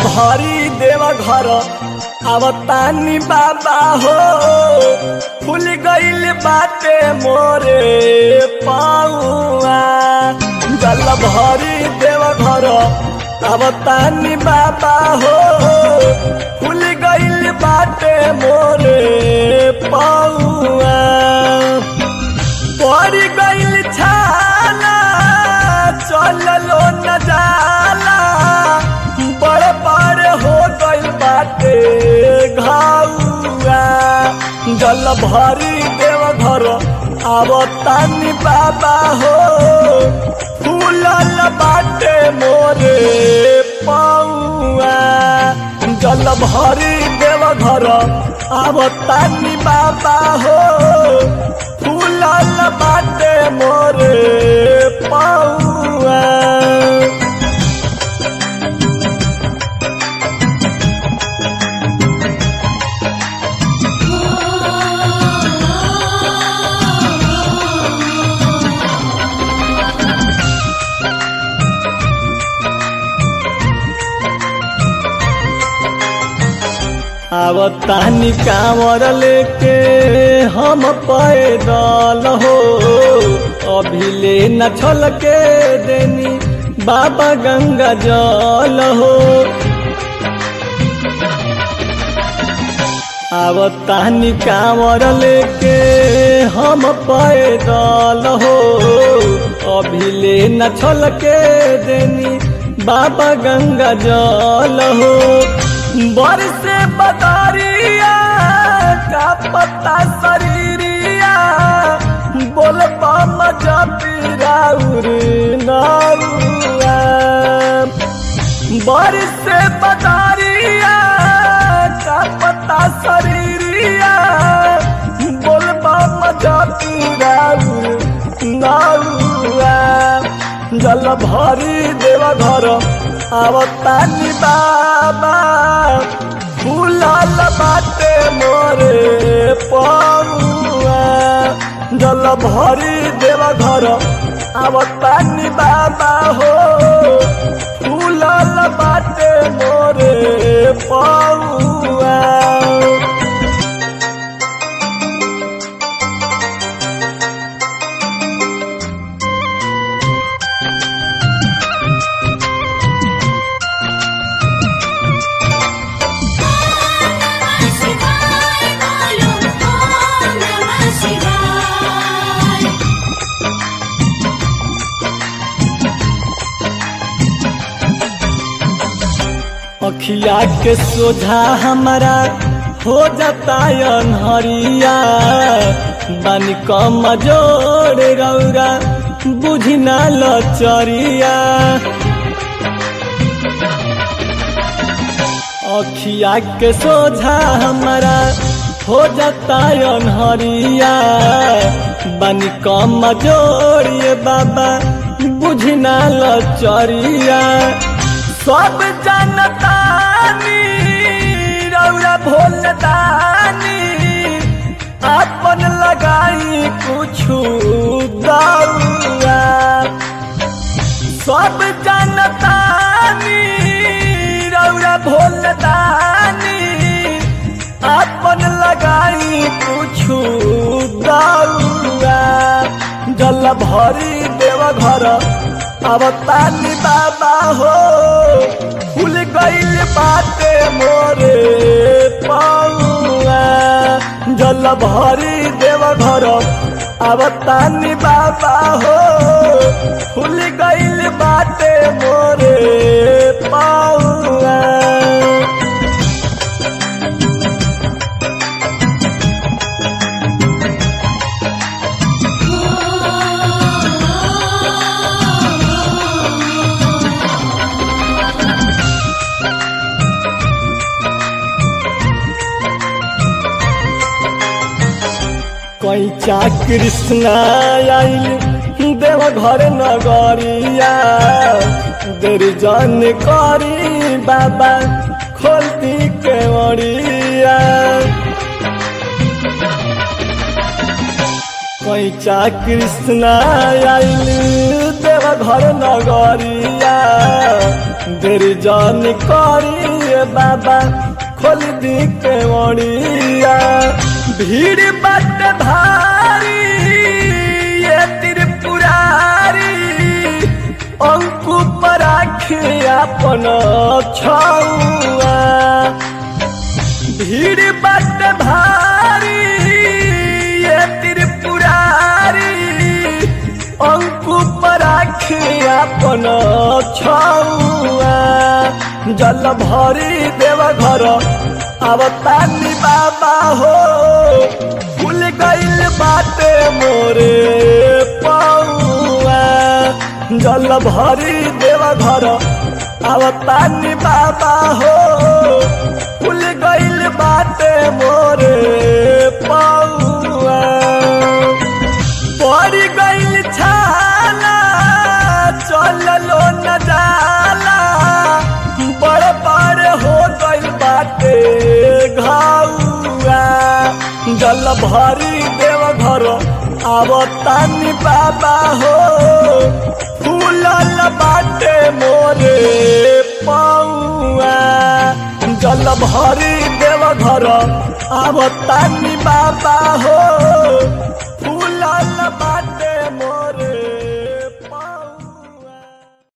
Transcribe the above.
भरी देव घर आवतानी बाबा हो फूल गईल बाटे मोरे पाऊआ जल भरी देव घर आवतानी बाबा हो फूल गईल बाटे मोरे पाऊआ पड़ गईल छाला चललो न जाला बड़ बड़ हो गईल बाटे घाउआ जल भरी देव घर आवतानी बाबा हो फूलल बाटे मोरे पौआ जल भरी देव घर आवतानी बाबा हो फूलल बाटे मोरे पौआ आवतानी कांवर लेके हम पैदल हो अभी ले न छल के देनी बाबा गंगा जल हो आवतानी कांवर लेके हम पैदल हो अभी ले न छल के देनी बाबा गंगा जल हो बरसे बदरिया का पत्ता शरीरिया बोल पाम जपीराउर नारुआ बरसे बदरिया का पत्ता शरीरिया बोल पाम जपीराउर नारुआ जल भरी देव घर आवतानी बाबा फूलल बाटे मोरे पौआ जल भरी देव घर आवतानी बाबा हो फूलल बाटे मोरे पौआ शिवाय बोलो ओम नमः शिवाय अखिया के सोझा हमारा हो जाता अनहरिया बन कम जोड़ रौरा बुझी ना लचरिया अखिया के सोझा हमारा हो जाता अनहरिया बन कम जोड़िए बाबा बुझी ना लचरिया सब जनतानी रौरा भोलदानी अपन लगाई कुछु दौरा सब जनतानी रौरा भोलदानी अपन लगाई कुछु दौरा जल भरी देव घर अवतानी बाबा हो फूल गईल बाटे मोरे पौआ जल भरी देव घर अवतानी बाबा हो फूल गईल बाटे मोरे पौआ कैचा कृष्ण आइल देव घर नगरिया देर जन करी बाबा खोलती के ओरिया कैचा कृष्ण आइल देव घर नगरिया देर जान करी बाबा खोल दी के मणिया भीड़ बट भारी ये त्रिपुरारी अंकु पर अपन छौआ भीड़ बट भारी ये त्रिपुरारी अंकु पर अपन छौआ जल भरी देव घर अवतानी बाबा हो फूल गइल बाटे मोरे पौआ जल भरी देव घर अवतानी बाबा हो फूल गइल बाटे मोरे पौआ पड़ गइल छाला चललो न जाला बड़ बड़ हो गइल बाटे घाउआ जल भरी देव घर आवतानी बाबा हो फूलल बाटे मोरे पौआ जल भरी देव घर आवतानी बाबा हो